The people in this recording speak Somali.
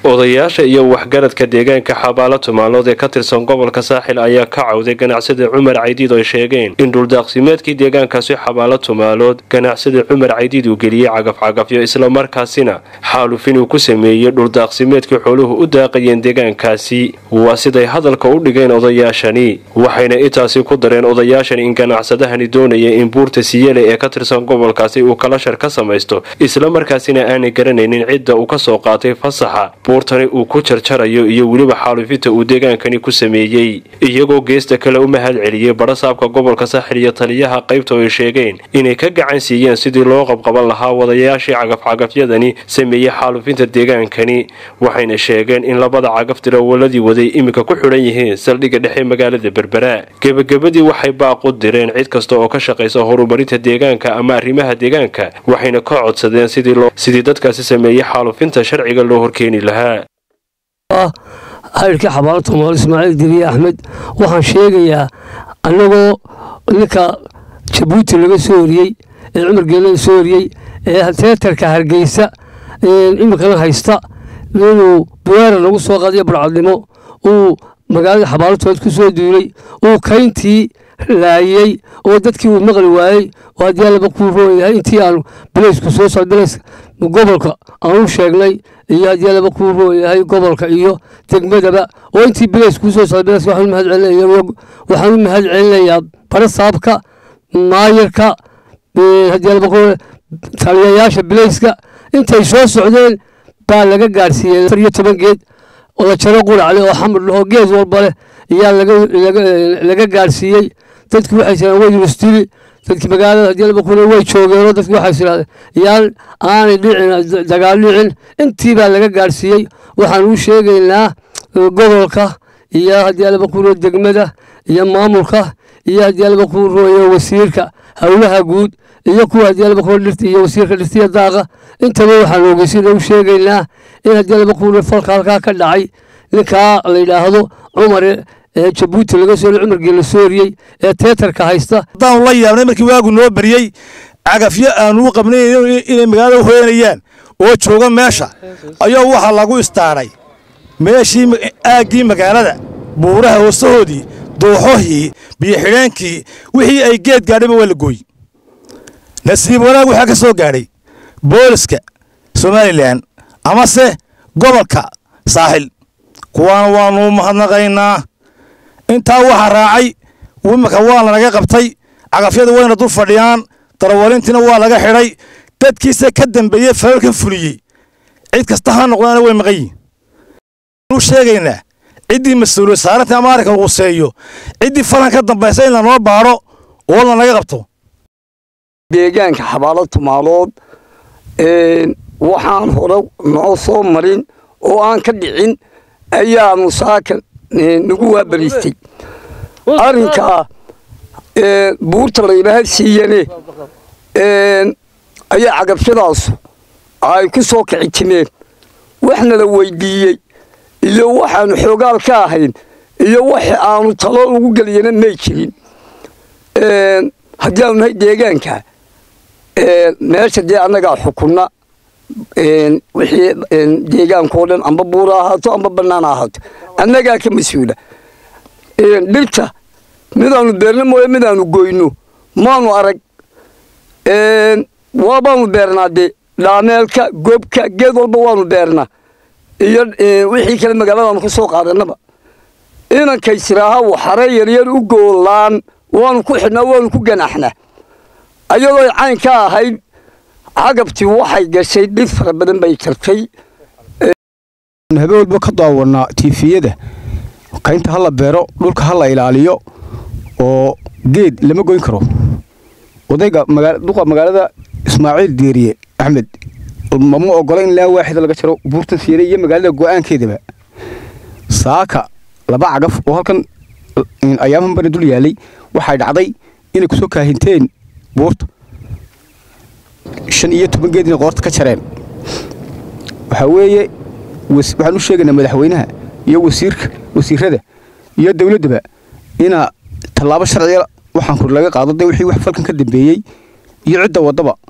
odayaasha iyo waxgaradka deegaanka xabaalo tumaalood ee ka tirsan gobolka saaxil ayaa ka cawday ganacsada cumar caydiid oo ay sheegeen in dhuldaaqsimeedkii deegaankaasi xabaalo tumaalood ganacsada cumar caydiid uu geliyey cagafcagafyo islamarkaasina xaalufin uu ku sameeyey dhuldaaqsimeedkii xooluhu u daaqayeen deegaankaasi waa siday hadalka u dhigeen odayaashani waxayna intaasi ku dareen odayaashan in ganacsadahani doonaya in buurta siyele ee ka tirsan gobolkaasi uu kalashar ka samaysto islamarkaasina aanay garanaynin cidda uu ka soo qaatay fasaxa buurtani uu ku jarjarayo iyo weliba xaalufinta uu deegaankani ku sameeyey iyagoo geesta kale u mahad celiyey badhasaabka gobolka saaxil iyo taliyaha qaybta oo ay sheegeen inay ka gacan siiyeen sidii loo qabqaban lahaa wadayaashii cagafcagafyadani sameeyey xaalufinta deegaankani waxayna sheegeen in labada cagaf dirawaladii waday iminka ku xidhan yihiin saldhigga dhexe magaalada berbera gebagabadii waxay baaqu direen cid kasta oo ka shaqaysa horumarinta deegaanka ama arrimaha deegaanka waxayna ka codsadeen sidii dadkaasi sameeyey xaalufinta sharciga loo horkeeni lahaa xayrkii xabaalo tumaal ismaaciil diriye axmed waxaan sheegayaa annagoo ninka jabuuti laga soo horiyey ee cumar geelada soo horiyey ee teetarka hargeysa iminkana haysta inuu buweera lagu soo qaadiyo barcadnimo uu magaalada xabaalatood ku soo duulay uu kayntii laayey oo dadkii uu maqli waayey oo haddii allaba kuu rooyahay intii aanu bilaysku soo socda bilays gobolka aanu sheegnay iyo haddii allaba kuu rooyahay gobolka iyo degmadaba oo intii bilays kuu soo socda bilays waxaan u mahad celinaya waxaan u mahad celinayaa barasaabka maayarka haddii allaba kuu taliyayaasha bilayska intay soo socdeen baa laga gaadhsiiyey afar iyo toban geed odajaro quracle oo xamar lahoo geed walba leh ayaa laga gaadhsiiyey dadki waxay jiraan way yuristili dadki magaalada haddii laba kuna way joogeenoo dadki waxay tirahdeen yaan aanay dhicin dagaal dhicin intii baa laga gaadhsiiyey waxaan u sheegaynaa gobolka iyo haddii laba kuna degmada iyo maamulka iyo haddii laba kuu rooyo wasiirka howlaha guud iyo kuwa haddii laba kuna dhirta iyo wasiirka dhirtiya daaqa intaba waxaan ogeysina u sheegaynaa in haddii laba kuna falka halkaa ka dhacay ninkaa la yidhaahdo cumar ee jabuuti laga soo cumargii la soo horiyey ee teetarka haysta haddaanu la yaabnay markii waagu noo baryey cagafyo aanu u qabnay inay magaalada hoyanayaan oo jooga meesha ayaa waxaa lagu istaaray meeshii aaggii magaalada buuraha hoosahoodii dooxohii biyoxidheenkii wixii ay geed gaadhayba waa la gooy nasiib wanaag waxaa ka soo gaadhay booliska somalilan amase gobolka saaxil kuwaana waanu mahadnaqaynaa intaa waxaa raacay imika waa lanaga qabtay cagafyada wayna dul fadhiyaan darawalintiina waa laga xidhay dadkiisa ka dambeeyey falalkan fuliyey cid kasta ha noqdaana way maqan yihin u sheegaynaa ciddii mas-uuliyad saaranta ama arrinka quseeyo ciddii falan ka dambaysa in lanoo baadho oo lanaga qabto deegaanka xabaalo tumaalood waxaan hore noo soo marin oo aan ka dhicin ayaanu saaka nagu waabariistay arrinkaa buurta laynaha siiyane ayaa cagabshadaasu ay ku soo kici timeen waxna la weydiiyey iyo waxaanu xoogaal ka ahayn iyo wax aanu talo ugu geliyana may jirin haddii aanu nahay deegaanka meesha dee annagaa xukunna wixii deegaankao dhan amba buura ahaato amba bannaan ahaato annagaa ka mas-uula dhirta midaanu beerno mooye midaanu goyno maanu arag waabaanu beernaa dee dhaameelka gobka geed walba waanu beernaa iyo wixii kale magaaladaanu ka soo qaadanaba inankaysilaaha waxare yaryar u goolaan waanu ku xidhnaa waanu ku ganaaxnaa ayadoo cayn ka ahayd cagabtii waxay gashay dhib fara badan bay jartay habeen walba ka daawanaa tiifiyada kaynta ha la beero dhulka ha la ilaaliyo oo geed lama goyn karo odayga duqa magaalada ismaaciil deeriye axmed mama ogola in laa waaxida laga jaro buurta siire iyo magaalada go'aankeedaba saaka laba cagaf oo halkan ayaamahan bana dul yaalay waxay dhacday inay kusoo kaahinteen buurta shan iyo toban geed inay qoorta ka jareen waxaa weeye waxaan u sheegaynaa madaxweynaha iyo wasiirka wasiirada iyo dowladdaba ina tallaabo sharciga waxaan kur laga qaado dee wixii wax falkan ka dambeeyey iyo cidda waddaba